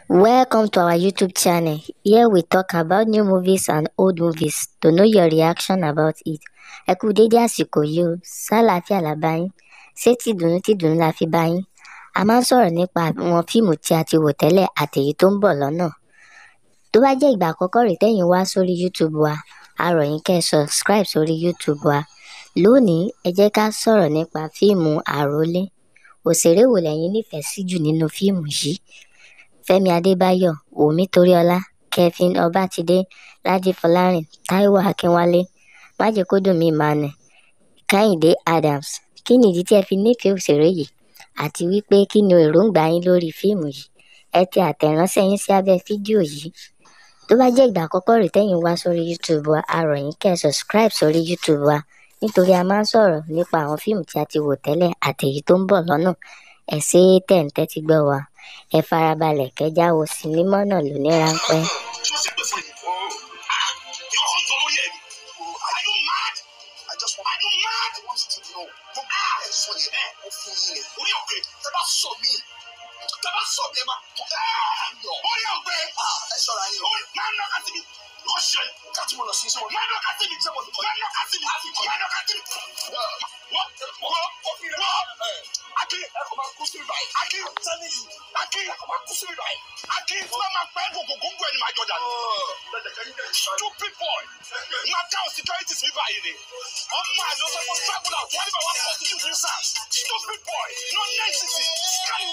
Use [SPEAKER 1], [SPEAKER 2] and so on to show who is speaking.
[SPEAKER 1] Welcome to our YouTube channel. Here we talk about new movies and old movies to know your reaction about it. Ẹ kú dédé àsìkò yìí o, sálàáfíà la bá yín, ṣé tìdùnnú tìdùnnú la fi bá yín. A máa ń sọ̀rọ̀ nípa àwọn fíìmù tí a ti wò tẹ́lẹ̀ àtèyí tó ń bọ̀ lọ́nà. Tó bá jẹ́ ìgbà àkọ́kọ́ rèé tẹ́yìn wá sórí YouTube wa, a rọ̀ yín kẹ́ ẹ subscribe sórí YouTube wa. Lónìí, ẹ jẹ́ ká sọ̀rọ̀ nípa fíìmù àrólé. Òṣèré wo lẹ̀yin nífẹ̀ẹ́ sí jù nínú fíìmù yìí? Fẹ́mi Adébáyọ̀, Wùmí Toríọlá, Kevin Ọbátidé, Lájí Fọlárìn, Táíwò Akínwálé, Májèkódùnmí Emmanuel, Kẹ́hìndé Adams. Kí ni ìdí tí ẹ fi nífẹ̀ẹ́ òṣèré yìí? Àti wípé kí ni èròǹgbà yín lórí fíìmù yìí? Ẹ tẹ àtẹ̀ránṣẹ́ yín sí abẹ́ fídíò yìí. Tó bá jẹ́ ìgbà àkọ́kọ́ rèé tẹ́yìn wá sórí YouTube wa, a rọ̀ yín kẹ́ ẹ subscribe sórí YouTube wa nítorí a máa ń sọ̀rọ̀ nípa àwọn fíìmù tí a ti wò tẹ́lẹ̀ àtèyí tó ń bọ̀ lọ́nà. Ẹ ṣé tẹ̀ ń tẹ́tí gbọ́ wa. Ẹ farabalẹ̀ kẹ́já wo sinimá náà lóní ráńpẹ́.
[SPEAKER 2] ṣó ṣe pé fún mi. Ah, you come to lórí ẹ̀ ni. Are you mad? I just want Are you mad? I want you to know. Mo bá ẹ̀ sọ yẹn bẹ́ẹ̀ ó fún yín ni. Orí ọ̀gbẹ́ tẹ bá sọ mí. Tẹ bá sọ mí ẹ máa kọ́ ẹ̀ yọ. Orí ọ̀gbẹ́. Ẹ ṣọ́ra yín o. Orí máa ń lọ kàtí mi. Lọ ṣe kàtí mo lọ sí sọ́wọ́. Máa ń lọ kàtí mi. Sẹ́wọ̀n máa ń lọ kàtí mi. Máa ń lọ kàtí mi. Wọ́n wọ́n òfin rẹ̀ wọ́n. Akin ẹ kò máa kú sí ibà yìí. Akin tẹ́lẹ̀ yìí. Akin ẹ kò máa kú sí ibà yìí. Akin tí wọ́n máa pẹ́ gbogbo gbogbo ẹni máa jọ dànù. Stupid boy. Máa káwọn securities mi báyìí ni. Ọmọ àlọ́ sọ fún travel out wọ́n níbẹ̀ wọ́n prostitute ní sàn. Stupid boy. No necessity. Can